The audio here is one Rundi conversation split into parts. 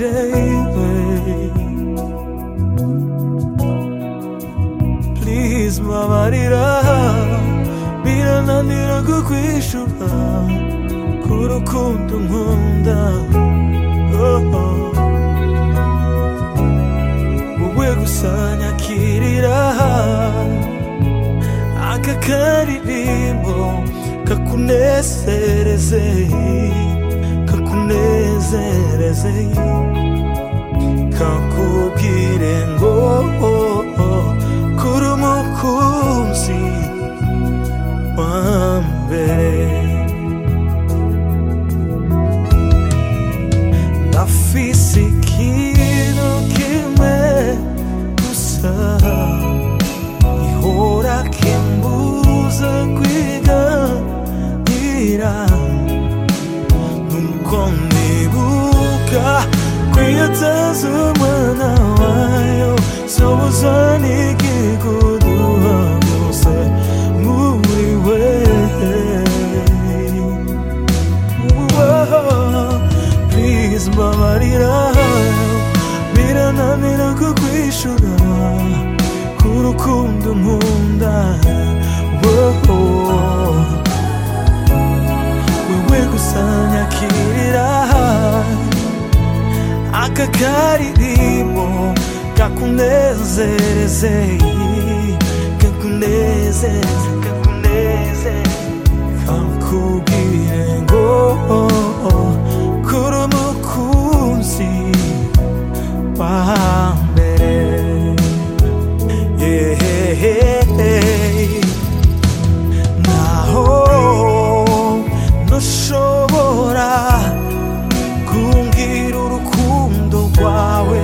jewe please mbabarira birananira kukwishura ku rukundo nkunda oh, oh. wowe gusa nyakirira aka karirimbo kakunezereze kakunezereze kakubwire ngo kuri umukunzi wa mbere ndafise ikintu kimwe gusa ihora kimbuza kwiganira nuko nibuka kwiyataza umwana wayo sobuza n'igikuduha byose muri we please mbabarira birananira kukwishura ku rukundo nkunda woah. wewe gusa nyakirira aka karirimbo kakunezereze kakunezeze kakunezeze kakubwire ngo kuri umukunzi wa mbere yeah. naho ntushobora kumbwira urukundo rwawe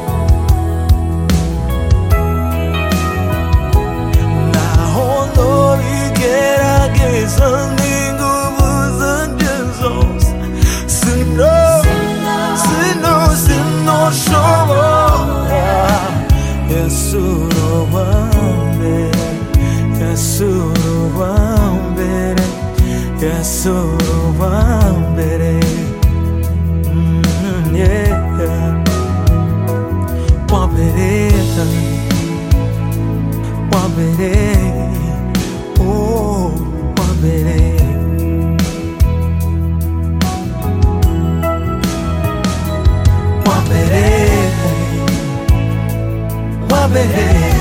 naho ntobigerageza n'ingufu zanje zose sino sino sinoshobora yesu uruwambere yesu uruwambere yesu uruwambere Mm, yeah. wambere wambere oh wambere wambere wambere